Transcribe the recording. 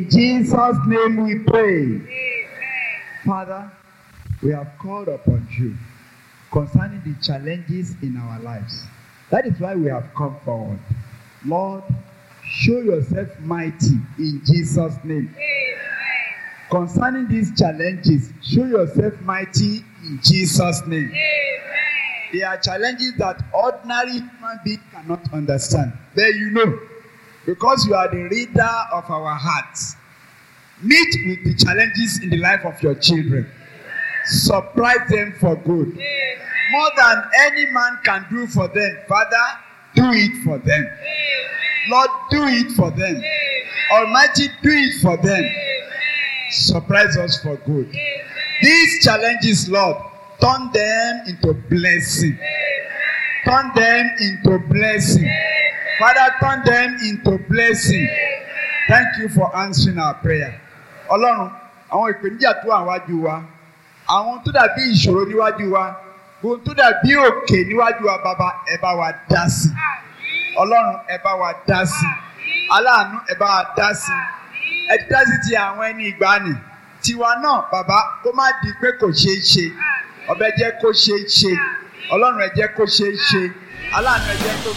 In Jesus' name we pray. Father, we have called upon you concerning the challenges in our lives. That is why we have come forward. Lord, show yourself mighty in Jesus' name. Concerning these challenges, show yourself mighty in Jesus' name. They are challenges that ordinary human being cannot understand. There you know, because you are the reader of our hearts. Meet with the challenges in the life of your children. Surprise them for good. More than any man can do for them, Father, do it for them. Lord, do it for them. Almighty, do it for them. Surprise us for good. These challenges, Lord, turn them into blessing. Turn them into blessing. Father, turn them into blessing. Thank you for answering our prayer. Ọlọ́run, àwọn ìpèníjà tó wà wájú wa, àwọn tó dàbí ìṣòro níwájú wa, ohun tó dàbí òkè níwájú wa, bàbá ẹ bá wa dá sí. Ọlọ́run ẹ bá wa dá sí. Aláàánú ẹ bá wa dá sí. Ẹ ti dá sí ti àwọn ẹni ìgbàanì. Tiwa náà, bàbá, kó má di pé kò ṣeé ṣe. Ọbẹ̀ jẹ́ kó ṣeé ṣe. Ọlọ́run ẹ jẹ́ kó ṣeé ṣe. Aláàánú ẹ jẹ́ kó